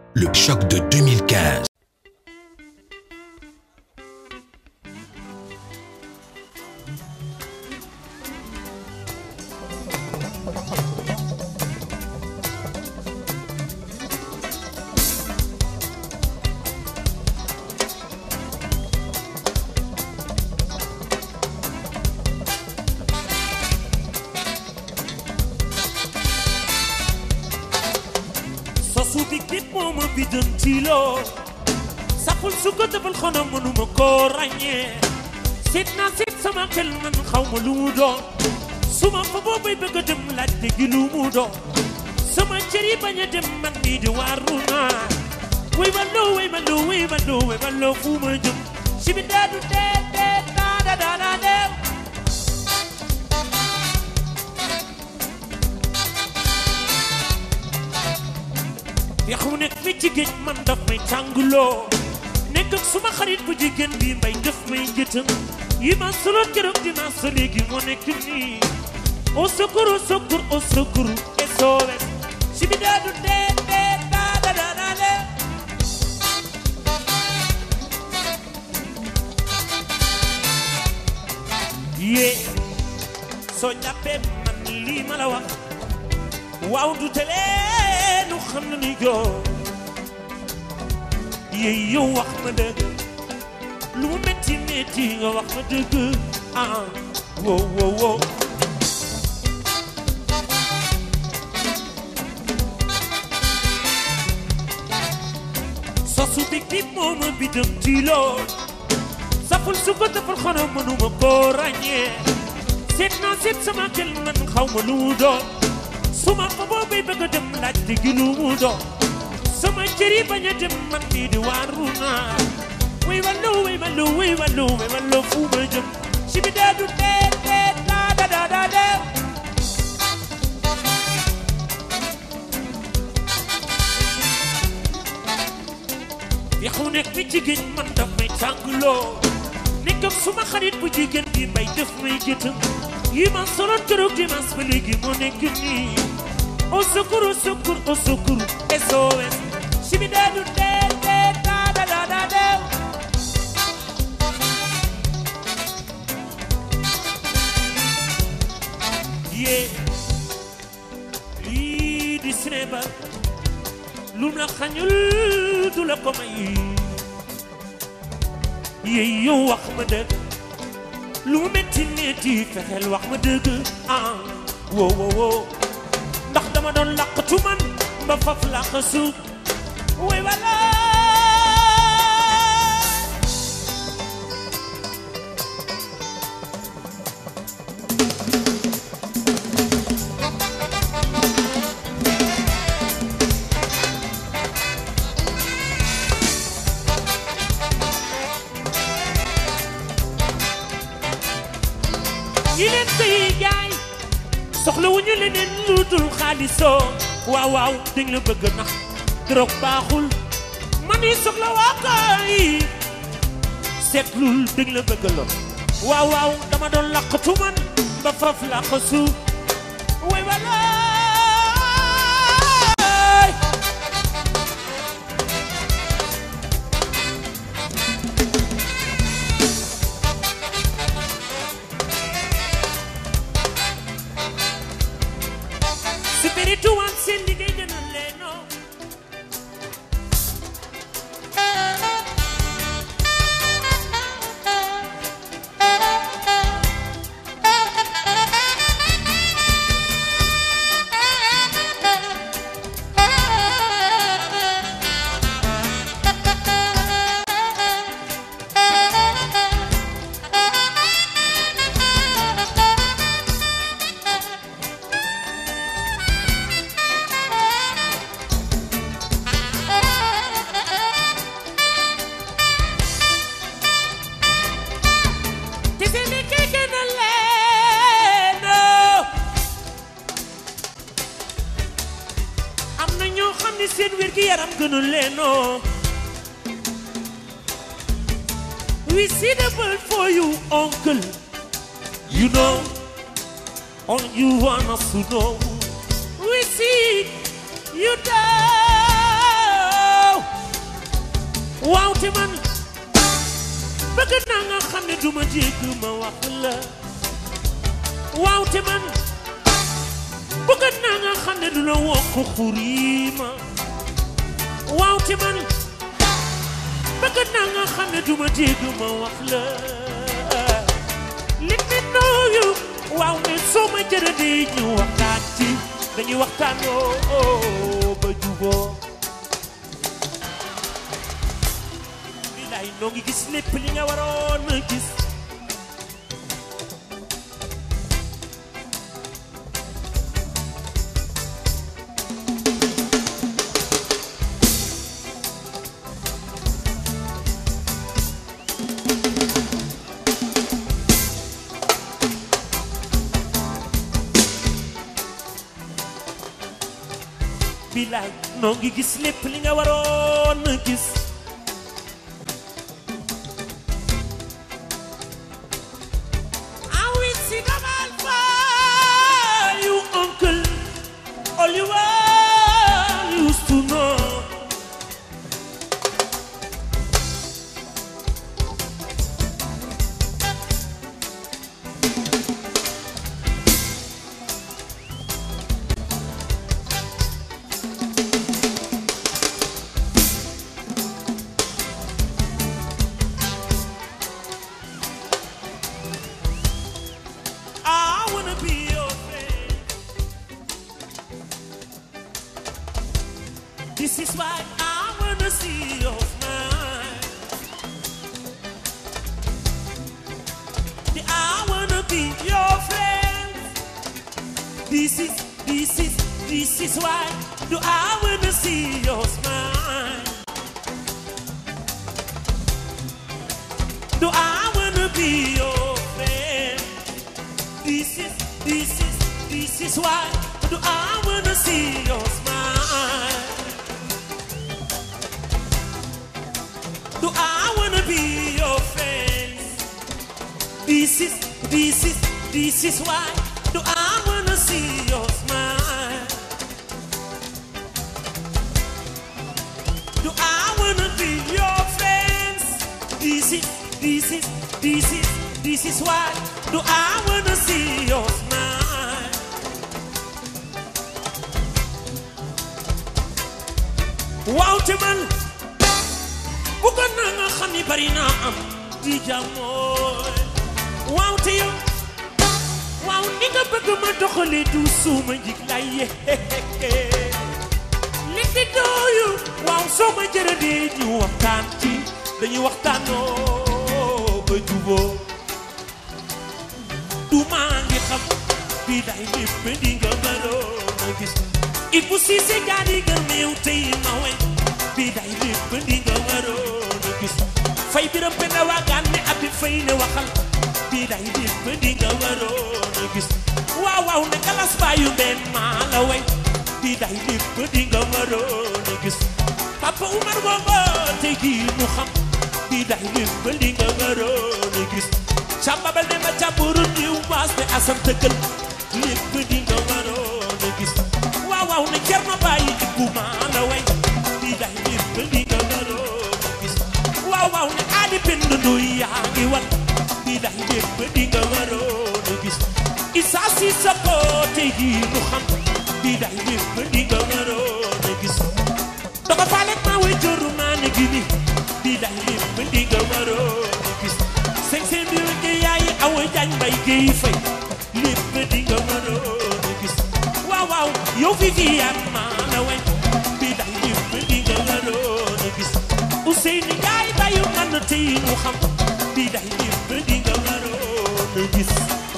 Le choc de 2015. sosu bi nit moo ma biddantiloo saful su ko defal xanaa mënuma koo ràññee seet naa seet sama xel man xaw ma lu mu doon su ma fa boobay bëgg a dem laaj déggi lu mu doon sama cër yi bañ a dem man nii di waaru naa way ma loo way ma loo way ma loo way ma loo fu ma jëm si bi daa du dee dee daa daa daa daa dee yax mu nekk fi ci géej man daf may tànguloo nekk ak suma xarit bu jigéen bi mbay daf may njëtëm yi ma solo keroog dinaa sa léegi moo nekk nii au secours au secours au secours SOS si bi daa du dee dee daa daa daa daa dee yee soo jàppee man lii ma la wax waaw du tele nu xam na ni joo yee yow wax ma dëgg lu mu metti metti nga wax ma dëgg ah wow wow wow sosu bi bi moo ma bidam ci lool saful su ko defal xanaa mënuma koo ràññee seet naa seet sama xel man xaw ma lu mu doon suma fa boobay bëgg a dem laaj te gi lu mu doon sama cër yi bañ a dem man nii di waaru naa way wallu way wallu way wallu way wallu fu ma jëm si bi daa du dee dee daa daa daa daa dee yaxu nekk fi ci géej man daf may tàngloo nekk ak suma xarit bu jigéen bi mbay def may jëtëm yi ma soloon keroog dimanche ba léegi moo nekk nii au secours au secours au secours SOS si bi daa du dee dee daa daa daa daa dee yee lii di cinéma lum la xañul du la ko may yee yow wax ma dëgg lu mu metti metti fexeel wax ma dëgg ah wow wow wow ndax dama doon làqatu man ba faf làq suuf way wala ñi leen koy jaay soxla wu ñu leneen lu dul xaalisoo waaw waaw dañ la bëgg nax drogue baaxul man yi soxla waa koy seetlul dañ la bëgg lor waaw waaw dama doon laqatu man ba faf laq suuf way walaay spiritual seen liggéey gën a leenoo te seen liggéey gën a leenoo am na ñoo xam ne seen wér gi yaram gënu leenoo we see the world for you uncle you know all you want us to know we see you die waaw te man bëgg naa nga xam ne duma jégg ma wax la waaw te man bëgg naa nga xam ne du la wokk xurima waaw te man bëgg naa nga xam ne duma jégg ma wax la let me know you waaw mais soo ma jërëdee ñu waxtaan ci dañuy waxtaan oo ba juboo bilaay noo ngi gis lépp li nga waroon a gis bilaay noo ngi gis lépp li nga waroon a gis I will see the man for you, uncle. All you are used to know. I wanna be your friend. This is why I wanna see your smile. The- I wanna be your friend. This is, this is, this is why do I wanna see your smile. Do I wanna be your friend? This is, this is, this is why do I wanna see your smile? Do I wanna be your friend? This is, this is, this is why do I wanna see your smile? Do I wanna be your friends? This is, this is, this is, this is why do I wanna see your smile? Waaw te man bëggoon naa nga xam ni bari naa am di jàmmooy waaw te yow waaw ni nga bëgg ma doxalee du suuma njig lay yee li di dooyu waaw soo ma jërëdee ñu waxtaan ci dañuy waxtaanoo ba juboo du maa ngi xam bii day lépp di nga mënoon a gis il faut si se gaadi nga meew tey ma wey bii day lépp di nga mënoon a gis fay biram penda waagaan ne abi fay ne waxal bii day lépp di nga mënoon a gis waaw waaw ne galas baayu benn maa la wey bii day lépp di nga mënoon a gis papa Umar booba tey jii mu xam bii day lépp di nga mënoon a gis càmbabal ne ma càmburu niw maas ne asam tëggal lépp di nga waroon a gis waaw waaw ne cer ma bàyyi ibbu maa la way bii day lépp di nga waroon a gis waaw waaw ne aadi pend nduy yaa ngi wat bii day lépp di nga waroon a gis isa si sa ko tey jii mu xam bii day lépp di nga waroon a gis doga faaleek maa way jëru maa ne gi ni bii day lépp di nga waroon a gis seng seen bi wëgg yaay awa jaañ mbay géey fay lépp di nga mënoon a gis waaw waaw yow fi fi yaat maa la way bi day lépp di nga mënoon a gis Ousseynou Ndiaye bayu man tey mu xam bi day lépp di nga mënoon a gis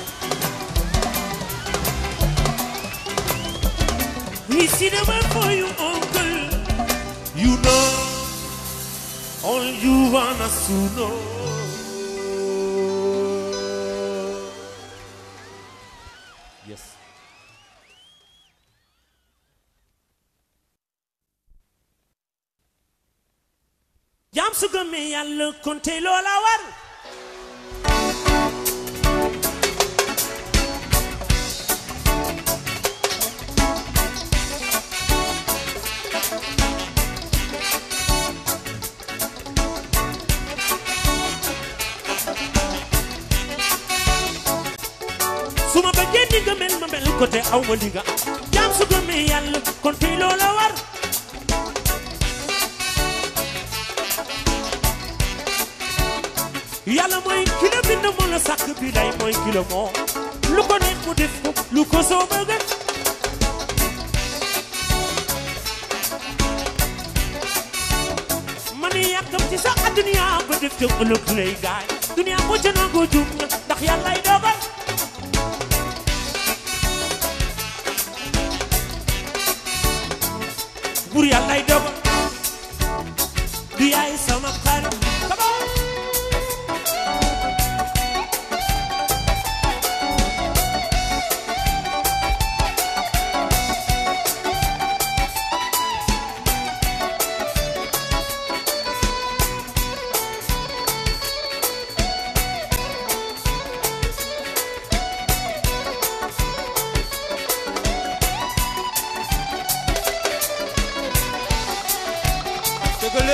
We see the word for you, uncle. You know, all you want us to know. Yes. jaam su gëmee yàlla konte loola war ko te aw ma li nga am jaam su gëmee yàlla kon tey loola war yàlla mooy ki la bind moo la sàkk bi lay mooy ki la moom lu ko neex mu def ko lu ko soo bëgg man yàkkam ci sa àdduna ba def te ëllëg lay gaay dunia moo ca nangoo jum na ndax yàllay dogal bur yàllay dogal du yaay sama xarit Come on. dëgg la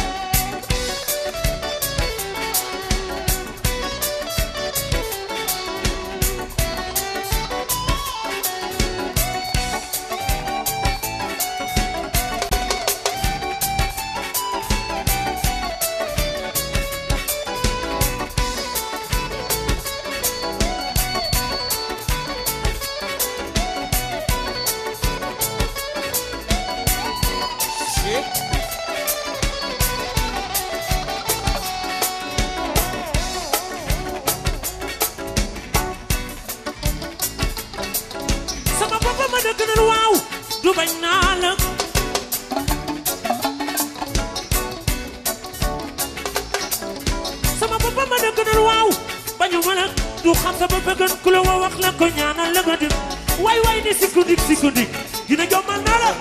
shit sama bopp ma dëgg na waaw du bañ naa la sama bopp ma dëgg na waaw bañu ma la du xam sa bopp gën ku la wa wax la ko ñaanal la nga dem waay waay ne sikundik sikundik dina jommal naa la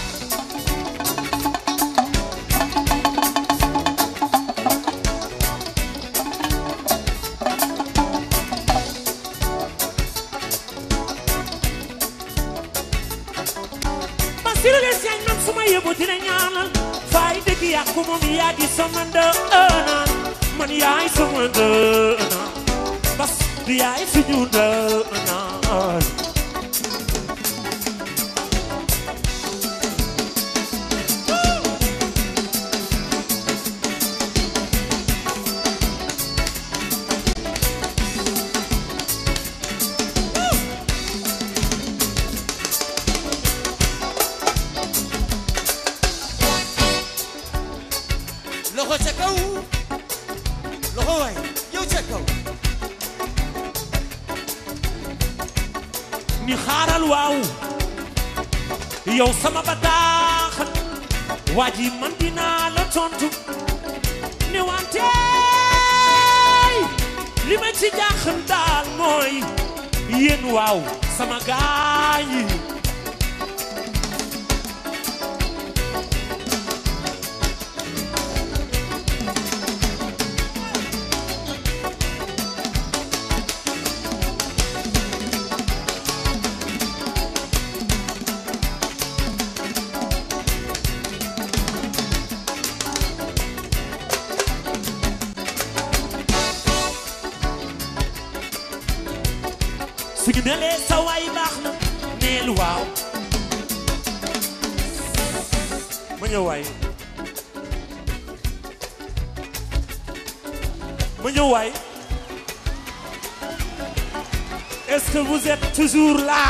Basiru les yaay man suma yëbu dina ñaanal fay dëgg yàqu moom yaa di sama ndënaan man yaay sama ndënaan bas du yaay suñu ndënaan loxo ca kaw loxo waay yow ca kaw ni xaaral waaw yow sama bataaxal waa ji man dinaa la tontu ne wante li ma ci jaaxal daal mooy yéen waaw sama gaañ yi suñu nelee sa waay baax na neel waaw ma ñëw waay ma ñëw waay est-ce que vous êtes toujours là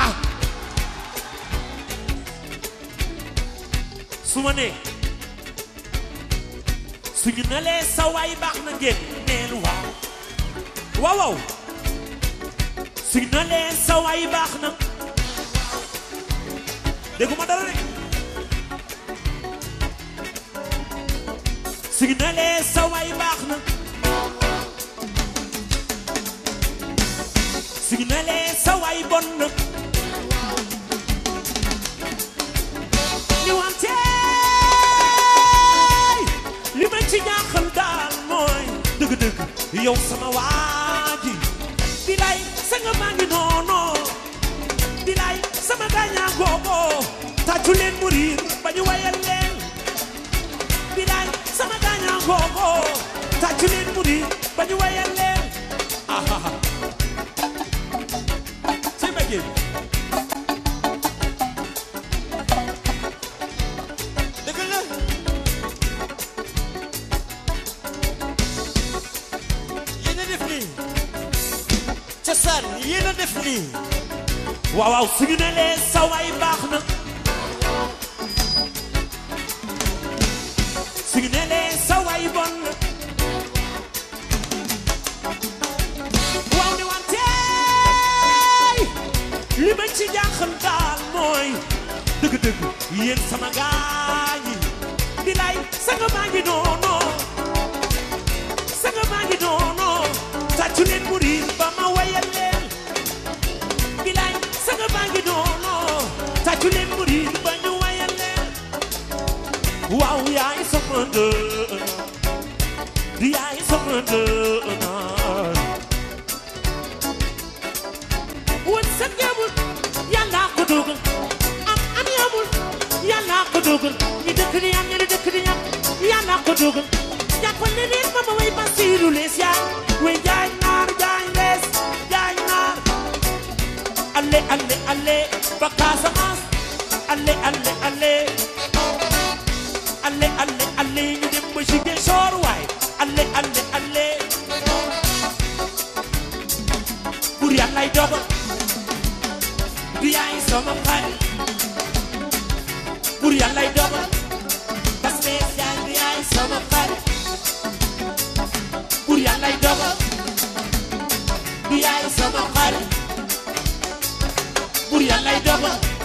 su ma nee suñu nelee sa waay baax na ngeen neel waaw waaw waaw su na leen sa waay baax na dégguma dara de su na leen sa waay baax na su na leen sa waay bon na ñu wante li ma ci ñaaxal daal mooy dëgg-dëgg yow sama waa ji bilay sanga maa ngi noono bilay sama gaañaa googo tàccu leen mu riir ba ñu wayal leen bilay sama gaañaa googo tàccu leen mu riir ba ñu wayal leen ahaha ci bëggee la def nii waaw waaw suñu ne lee sa waay baax na suñu ne lee sa waay bon na waaw ne wanteey li ma ci jaaxal daal mooy dëgg-dëgg yéen sama gaañi bilaay sanga maa ngi noono sanga maa ngi noono tàccu leen mu riir ba ma wayal leen bilaay sanga maa ngi noono tàccu leen mu riir ba ñu wayal leen waaw yaay sama ndëna yaay sama ndëna wën sa ngeemul yàlla ko dogal am am yamul yàlla ko dogal ñi dëkk di am ñi dëkk di am yàlla ko dogal jàppal ne leen ma ma way Basiru lees yaa way jaay naar jaay lees jaay naar alle alle alle ba Casamance alle alle alle alle alle alle ñu dem ba Ziguinchor waay alle alle alle pour yàllay dogal du yaay sama xarit pour yàllay dogal parce que yaay du yaay sama xarit pour yàllay dogal du yaay sama xarit pour yàllay dogal